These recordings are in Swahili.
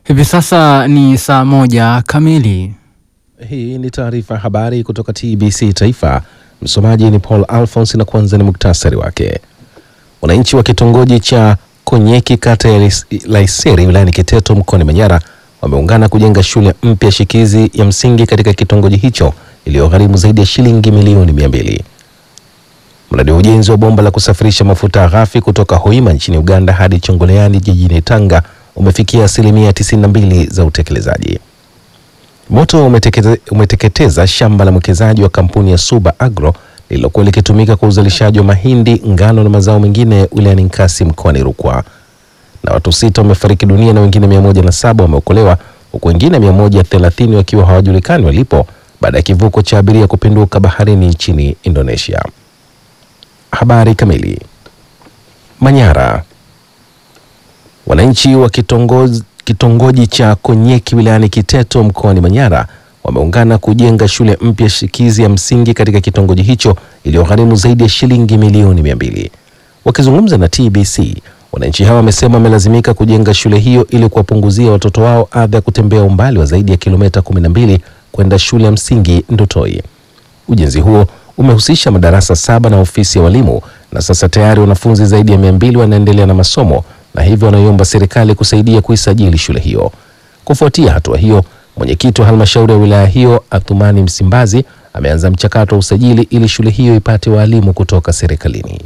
Hivi sasa ni saa moja kamili. Hii ni taarifa ya habari kutoka TBC Taifa. Msomaji ni Paul Alphonse na kwanza ni muktasari wake. Wananchi wa kitongoji cha Konyeki kata ya Laiseri wilayani Kiteto mkoani Manyara wameungana kujenga shule mpya shikizi ya msingi katika kitongoji hicho iliyogharimu zaidi ya shilingi milioni mia mbili. Mradi wa ujenzi wa bomba la kusafirisha mafuta ghafi kutoka Hoima nchini Uganda hadi Chongoleani jijini Tanga umefikia asilimia 92 za utekelezaji. Moto umetekete, umeteketeza shamba la mwekezaji wa kampuni ya Suba Agro lililokuwa likitumika kwa uzalishaji wa mahindi, ngano na mazao mengine wilayani Nkasi mkoani Rukwa. Na watu sita wamefariki dunia na wengine mia moja na saba wameokolewa huku wengine mia moja thelathini wakiwa hawajulikani walipo baada ya kivuko cha abiria kupinduka baharini nchini Indonesia. Habari kamili. Manyara. Wananchi wa kitongozi, kitongoji cha Konyeki wilayani Kiteto mkoani Manyara wameungana kujenga shule mpya shikizi ya msingi katika kitongoji hicho iliyogharimu zaidi ya shilingi milioni mia mbili. Wakizungumza na TBC, wananchi hawa wamesema wamelazimika kujenga shule hiyo ili kuwapunguzia watoto wao adha ya kutembea umbali wa zaidi ya kilomita 12 kwenda shule ya msingi Ndotoi. Ujenzi huo umehusisha madarasa saba na ofisi ya walimu na sasa tayari wanafunzi zaidi ya mia mbili wanaendelea na masomo na hivyo wanaiomba serikali kusaidia kuisajili shule hiyo. Kufuatia hatua hiyo, mwenyekiti wa halmashauri ya wilaya hiyo Athumani Msimbazi ameanza mchakato wa usajili ili shule hiyo ipate waalimu kutoka serikalini.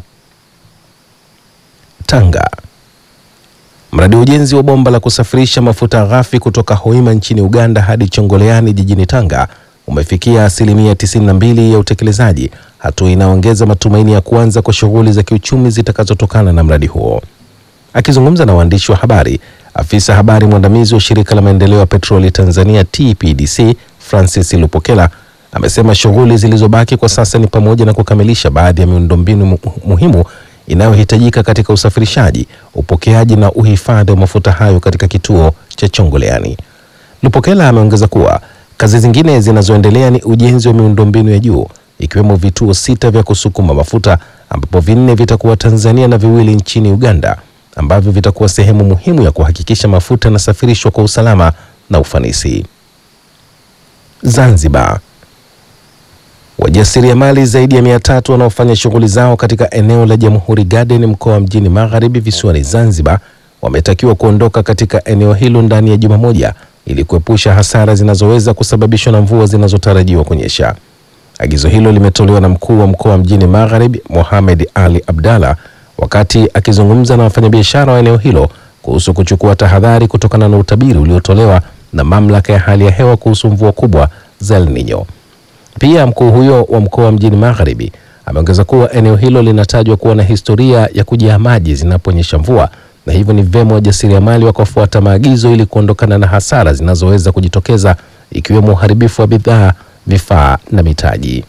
Tanga. Mradi wa ujenzi wa bomba la kusafirisha mafuta ghafi kutoka Hoima nchini Uganda hadi Chongoleani jijini Tanga umefikia asilimia 92 ya utekelezaji, hatua inaongeza matumaini ya kuanza kwa shughuli za kiuchumi zitakazotokana na mradi huo. Akizungumza na waandishi wa habari, afisa habari mwandamizi wa shirika la maendeleo ya petroli Tanzania TPDC Francis Lupokela amesema shughuli zilizobaki kwa sasa ni pamoja na kukamilisha baadhi ya miundombinu mu muhimu inayohitajika katika usafirishaji, upokeaji na uhifadhi wa mafuta hayo katika kituo cha Chongoleani. Lupokela ameongeza kuwa kazi zingine zinazoendelea ni ujenzi wa miundombinu ya juu ikiwemo vituo sita vya kusukuma mafuta ambapo vinne vitakuwa Tanzania na viwili nchini Uganda ambavyo vitakuwa sehemu muhimu ya kuhakikisha mafuta yanasafirishwa kwa usalama na ufanisi. Zanzibar. Wajasiriamali zaidi ya mia tatu wanaofanya shughuli zao katika eneo la Jamhuri Garden mkoa wa Mjini Magharibi visiwani Zanzibar wametakiwa kuondoka katika eneo hilo ndani ya juma moja ili kuepusha hasara zinazoweza kusababishwa na mvua zinazotarajiwa kunyesha. Agizo hilo limetolewa na mkuu wa mkoa wa Mjini Magharibi Mohamed Ali Abdalla wakati akizungumza na wafanyabiashara wa eneo hilo kuhusu kuchukua tahadhari kutokana na utabiri uliotolewa na mamlaka ya hali ya hewa kuhusu mvua kubwa za El Nino. Pia mkuu huyo wa mkoa wa Mjini Magharibi ameongeza kuwa eneo hilo linatajwa kuwa na historia ya kujaa maji zinaponyesha mvua na hivyo ni vyema wajasiriamali wakafuata maagizo ili kuondokana na hasara zinazoweza kujitokeza ikiwemo uharibifu wa bidhaa, vifaa na mitaji.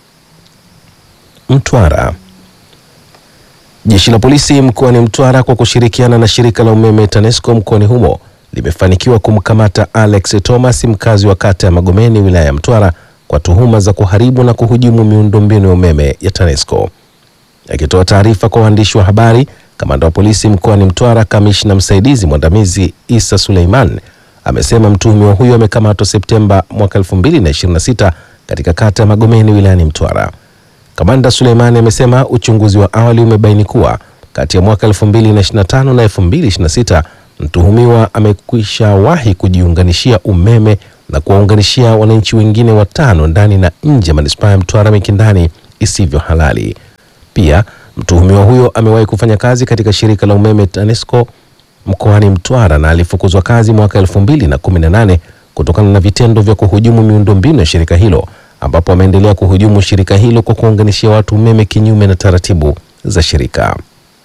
Mtwara. Jeshi la polisi mkoani Mtwara kwa kushirikiana na shirika la umeme TANESCO mkoani humo limefanikiwa kumkamata Alex Thomas mkazi wa kata ya Magomeni wilaya ya Mtwara kwa tuhuma za kuharibu na kuhujumu miundombinu ya umeme ya TANESCO. Akitoa taarifa kwa waandishi wa habari, kamanda wa polisi mkoani Mtwara, kamishna msaidizi mwandamizi Isa Suleiman amesema mtuhumiwa huyo amekamatwa Septemba mwaka 2026 katika kata ya Magomeni wilayani Mtwara. Kamanda Suleimani amesema uchunguzi wa awali umebaini kuwa kati ya mwaka 2025 na 2026 mtuhumiwa amekwisha wahi kujiunganishia umeme na kuwaunganishia wananchi wengine watano ndani na nje ya manispaa ya Mtwara Mikindani isivyo halali. Pia mtuhumiwa huyo amewahi kufanya kazi katika shirika la umeme TANESCO mkoani Mtwara na alifukuzwa kazi mwaka 2018 kutokana na vitendo vya kuhujumu miundombinu ya shirika hilo ambapo ameendelea kuhujumu shirika hilo kwa kuunganishia watu umeme kinyume na taratibu za shirika.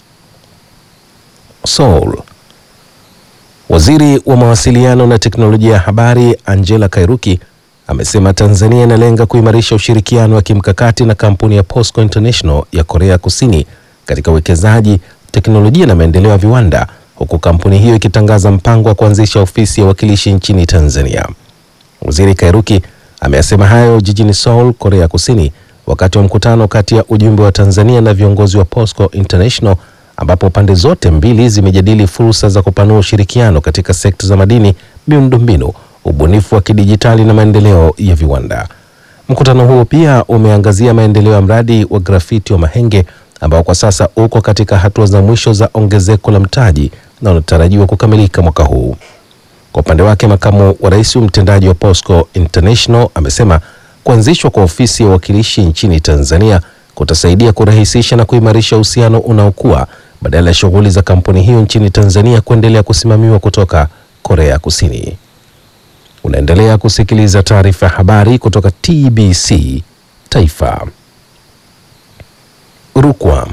Seoul. Waziri wa mawasiliano na teknolojia ya habari Angela Kairuki amesema Tanzania inalenga kuimarisha ushirikiano wa kimkakati na kampuni ya POSCO International ya Korea Kusini katika uwekezaji, teknolojia na maendeleo ya viwanda, huku kampuni hiyo ikitangaza mpango wa kuanzisha ofisi ya wakilishi nchini Tanzania. Waziri Kairuki ameyasema hayo jijini Seoul, Korea Kusini, wakati wa mkutano kati ya ujumbe wa Tanzania na viongozi wa POSCO International ambapo pande zote mbili zimejadili fursa za kupanua ushirikiano katika sekta za madini, miundombinu, ubunifu wa kidijitali na maendeleo ya viwanda. Mkutano huo pia umeangazia maendeleo ya mradi wa grafiti wa Mahenge ambao kwa sasa uko katika hatua za mwisho za ongezeko la mtaji na unatarajiwa kukamilika mwaka huu. Kwa upande wake, makamu wa rais mtendaji wa POSCO International amesema kuanzishwa kwa ofisi ya uwakilishi nchini Tanzania kutasaidia kurahisisha na kuimarisha uhusiano unaokuwa badala ya shughuli za kampuni hiyo nchini Tanzania kuendelea kusimamiwa kutoka Korea Kusini. Unaendelea kusikiliza taarifa ya habari kutoka TBC Taifa. Rukwa.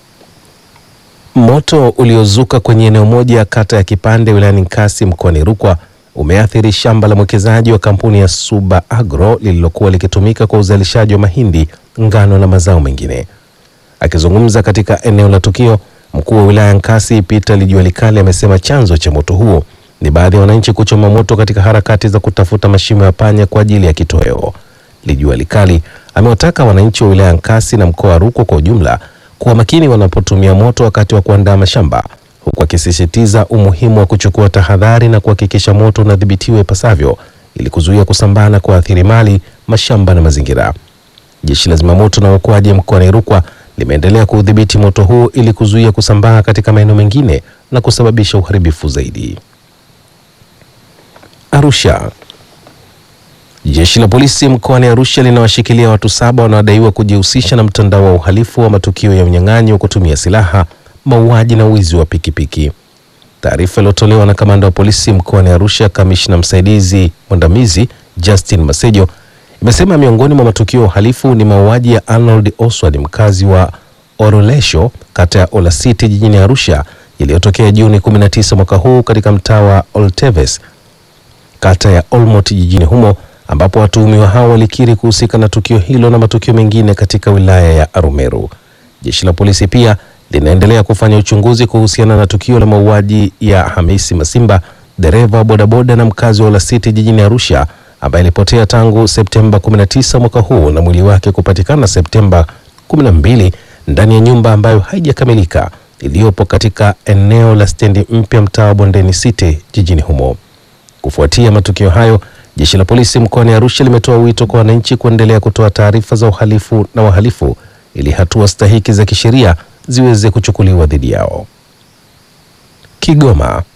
Moto uliozuka kwenye eneo moja kata ya Kipande wilayani Nkasi mkoani Rukwa umeathiri shamba la mwekezaji wa kampuni ya Suba Agro lililokuwa likitumika kwa uzalishaji wa mahindi, ngano na mazao mengine. Akizungumza katika eneo la tukio, mkuu wa wilaya Nkasi Peter Lijualikali amesema chanzo cha moto huo ni baadhi ya wananchi kuchoma moto katika harakati za kutafuta mashimo ya panya kwa ajili ya kitoweo. Lijualikali amewataka wananchi wa wilaya Nkasi na mkoa wa Rukwa kwa ujumla kuwa makini wanapotumia moto wakati wa kuandaa mashamba, huku akisisitiza umuhimu wa kuchukua tahadhari na kuhakikisha moto unadhibitiwa ipasavyo ili kuzuia kusambaa na kuathiri mali, mashamba na mazingira. Jeshi la zimamoto na uokoaji mkoani Rukwa limeendelea kuudhibiti moto huu ili kuzuia kusambaa katika maeneo mengine na kusababisha uharibifu zaidi. Arusha. Jeshi la polisi mkoani Arusha linawashikilia watu saba wanaodaiwa kujihusisha na mtandao wa uhalifu wa matukio ya unyang'anyi wa kutumia silaha, mauaji na wizi wa pikipiki. Taarifa iliyotolewa na kamanda wa polisi mkoani Arusha, kamishna msaidizi mwandamizi Justin Masejo, imesema miongoni mwa matukio ya uhalifu ni mauaji ya Arnold Oswald, mkazi wa Orolesho, kata ya Olasiti jijini Arusha, yaliyotokea Juni 19 mwaka huu katika mtaa wa Olteves, kata ya Olmot jijini humo ambapo watuhumiwa hao walikiri kuhusika na tukio hilo na matukio mengine katika wilaya ya Arumeru. Jeshi la polisi pia linaendelea kufanya uchunguzi kuhusiana na tukio la mauaji ya Hamisi Masimba, dereva wa bodaboda na mkazi wa Olasiti jijini Arusha, ambaye alipotea tangu Septemba 19 mwaka huu na mwili wake kupatikana Septemba 12 ndani ya nyumba ambayo haijakamilika iliyopo katika eneo la stendi mpya mtaa wa Bondeni City jijini humo. Kufuatia matukio hayo Jeshi la polisi mkoani Arusha limetoa wito kwa wananchi kuendelea kutoa taarifa za uhalifu na wahalifu ili hatua stahiki za kisheria ziweze kuchukuliwa dhidi yao. Kigoma.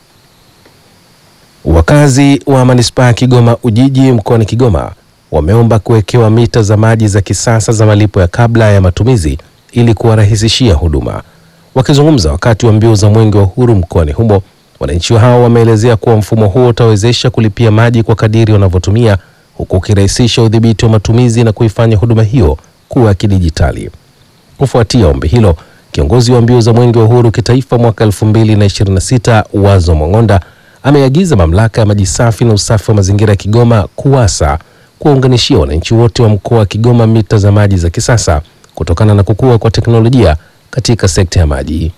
Wakazi wa manispaa ya Kigoma Ujiji mkoani Kigoma wameomba kuwekewa mita za maji za kisasa za malipo ya kabla ya matumizi ili kuwarahisishia huduma. Wakizungumza wakati wa mbio za Mwenge wa Uhuru mkoani humo wananchi hao wameelezea kuwa mfumo huo utawezesha kulipia maji kwa kadiri wanavyotumia huku ukirahisisha udhibiti wa matumizi na kuifanya huduma hiyo kuwa ya kidijitali. Kufuatia ombi hilo, kiongozi wa mbio za Mwenge wa Uhuru kitaifa mwaka 2026 Wazo Mwang'onda ameagiza mamlaka ya maji safi na usafi wa mazingira ya Kigoma KUWASA kuwaunganishia wananchi wote wa mkoa wa Kigoma mita za maji za kisasa kutokana na kukua kwa teknolojia katika sekta ya maji.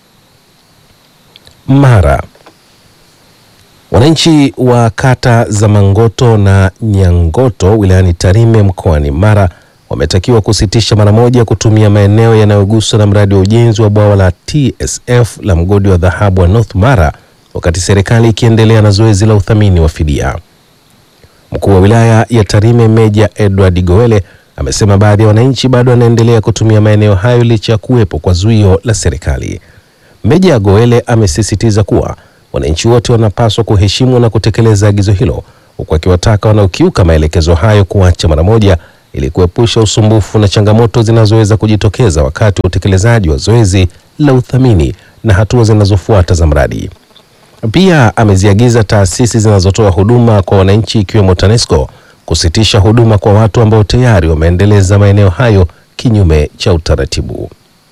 Mara. Wananchi wa kata za Mangoto na Nyangoto wilayani Tarime mkoani Mara wametakiwa kusitisha mara moja kutumia maeneo yanayoguswa na mradi wa ujenzi wa bwawa la TSF la mgodi wa dhahabu wa North Mara wakati serikali ikiendelea na zoezi la uthamini wa fidia. Mkuu wa wilaya ya Tarime Meja Edward Gowele amesema baadhi ya wananchi bado wanaendelea kutumia maeneo hayo licha ya kuwepo kwa zuio la serikali. Meja Goele amesisitiza kuwa wananchi wote wanapaswa kuheshimu na kutekeleza agizo hilo, huku akiwataka wanaokiuka maelekezo hayo kuacha mara moja ili kuepusha usumbufu na changamoto zinazoweza kujitokeza wakati wa utekelezaji wa zoezi la uthamini na hatua zinazofuata za mradi. Pia ameziagiza taasisi zinazotoa huduma kwa wananchi ikiwemo TANESCO kusitisha huduma kwa watu ambao tayari wameendeleza maeneo hayo kinyume cha utaratibu.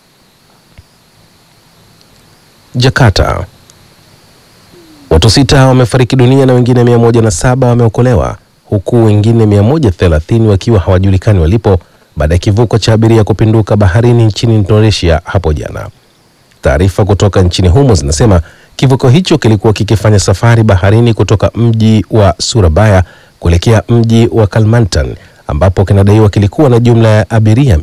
Jakarta. Watu sita wamefariki dunia na wengine mia moja na saba wameokolewa huku wengine 130 wakiwa hawajulikani walipo baada ya kivuko cha abiria kupinduka baharini nchini Indonesia hapo jana. Taarifa kutoka nchini humo zinasema kivuko hicho kilikuwa kikifanya safari baharini kutoka mji wa Surabaya kuelekea mji wa Kalimantan ambapo kinadaiwa kilikuwa na jumla ya abiria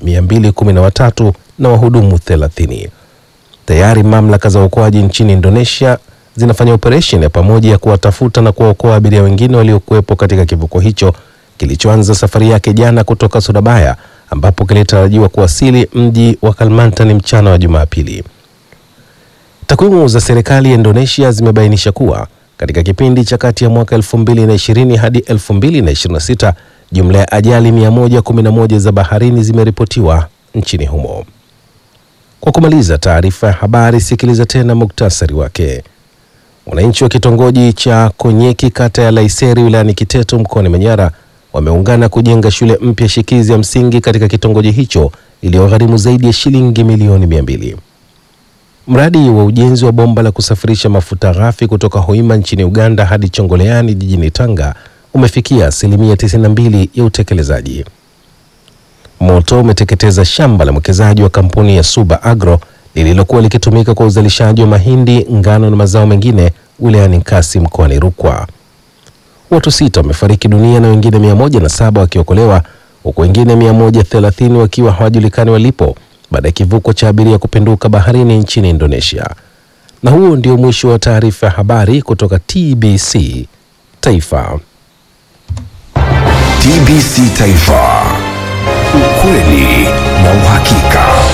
213 na wahudumu 30. Tayari mamlaka za uokoaji nchini Indonesia zinafanya operesheni ya pamoja ya kuwatafuta na kuwaokoa abiria wengine waliokuwepo katika kivuko hicho kilichoanza safari yake jana kutoka Surabaya ambapo kilitarajiwa kuwasili mji wa Kalimantan mchana wa Jumapili. Takwimu za serikali ya Indonesia zimebainisha kuwa katika kipindi cha kati ya mwaka 2020 hadi 2026 jumla ya ajali 111 za baharini zimeripotiwa nchini humo. Kwa kumaliza taarifa ya habari, sikiliza tena muktasari wake. Wananchi wa kitongoji cha Konyeki kata ya Laiseri wilayani Kiteto mkoani Manyara wameungana kujenga shule mpya shikizi ya msingi katika kitongoji hicho iliyogharimu zaidi ya shilingi milioni mia mbili. Mradi wa ujenzi wa bomba la kusafirisha mafuta ghafi kutoka Hoima nchini Uganda hadi Chongoleani jijini Tanga umefikia asilimia 92 ya utekelezaji. Moto umeteketeza shamba la mwekezaji wa kampuni ya Suba Agro lililokuwa likitumika kwa uzalishaji wa mahindi, ngano na mazao mengine wilayani Nkasi mkoani Rukwa. Watu sita wamefariki dunia na wengine mia moja na saba wakiokolewa huku wengine mia moja thelathini wakiwa hawajulikani walipo baada ya kivuko cha abiria kupinduka baharini nchini Indonesia. Na huo ndio mwisho wa taarifa ya habari kutoka TBC Taifa. TBC Taifa, ukweli na uhakika.